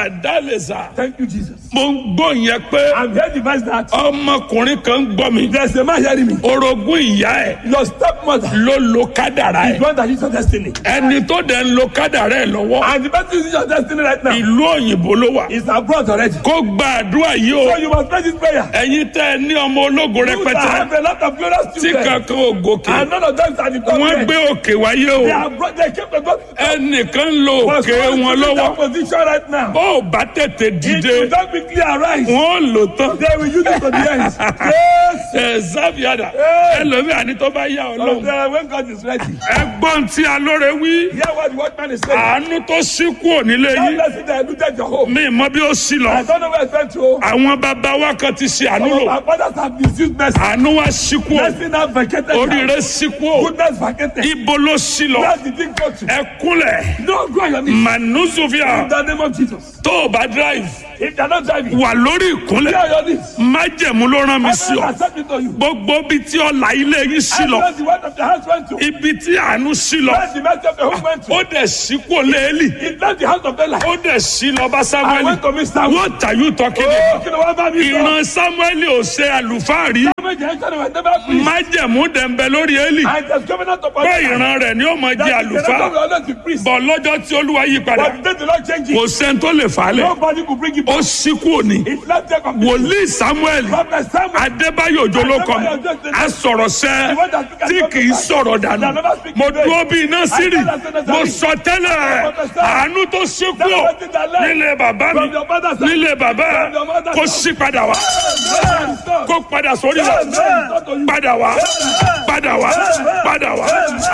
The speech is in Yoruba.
màdálẹ́sà Thank you, Jesus. mo ń gbọ́ yẹn pé I'm here to advise that ọmọkùnrin kan ń gbọ́ mi there's a man hearing me. orogún ìyá ẹ̀ Your stepmother ló lo kádàrá is ẹ̀ one that is your destiny. ẹni tó dẹ̀ ń lo kádàrá ẹ̀ lọ́wọ́ And the person is your destiny right now ìlú òyìnbó ló wà is abroad already. kó gba àdúrà yìí o So you must pray this prayer. ẹ̀yin tẹ́ ẹ ní ọmọ ológo You that rẹpẹtẹ have a lot of glorious tí children. kankan ò gòkè And none of them are the top wọ́n men. gbé òkè wáyé o They are brought, they came to God. ẹnìkan ń lo Was òkè going wọn to lọ́wọ́ that position right now. bó o bá tètè It dìde will not quickly arise. wọ́n ò lò tán They will use it to the end. Yes. ẹ zábìádà ẹlòmíà ní tó bá yá ọ So lọ́hùn then when God is ready, ẹgbọ́n tí alóore wí hear what the watchman is saying. àánú tó sí kúrò nílé That yìí blessing that looted your home. mi mọ bí ó sí I lọ don't know where it's went to. àwọn bàbá wa kan ti ṣe àánú Some of lò our fathers have misused mercy. àánú wa sí kúrò Mercy now vacated. now. oríire sí kúrò Goodness vacated. ibo ló sí lọ Where did it go to? ẹkúnlẹ̀ No, go on your knees. manuzovia In the name of Jesus. tó o bá drive If you're not driving, wà lórí go ìkúnlẹ̀ on your knees. májẹ̀mú ló rán mi I sí will ọ accept it to you. gbogbo ibi tí ọlà ilé yín sí I lọ know the word of the house went to. ibi tí àánú sí lọ Where the mercy of the home went to. ó dẹ̀ sí kúrò léèlì It left the house of Bella. ó dẹ̀ sí lọ bá I samuel went to Miss Samuel. what are you talking Oh, about kí ni wọ́n bá mi sọ? ìran samuel ò ṣe àlùfáà rí Samuel jẹ́ ẹ̀ka ni wọ́n never preach. májẹ̀mú dẹ̀ ń bẹ lórí élì And there's covenant upon pé us. ìran rẹ̀ ni ó mọ jẹ́ That is the àlùfáà record we always be priest. bọ̀ lọ́jọ́ tí olúwa yí padà But the day the Lord change kò it, sẹ́ni tó lè fà á lẹ̀ nobody could bring it ó back. sí kúrò ní It left there completely. wòlíì samuel Prophet Samuel. adébáyò òjò ló kọ mi a sọ̀rọ̀ sẹ́ tí kì í sọ̀rọ̀ dànù mo dúró bí iná sírì mo sọ tẹ́lẹ̀ àánú tó ṣí kúrò nílé bàbá mi nílé bàbá ẹ kó sí padà wá kó padà sórí wa padà wá padà wá padà wá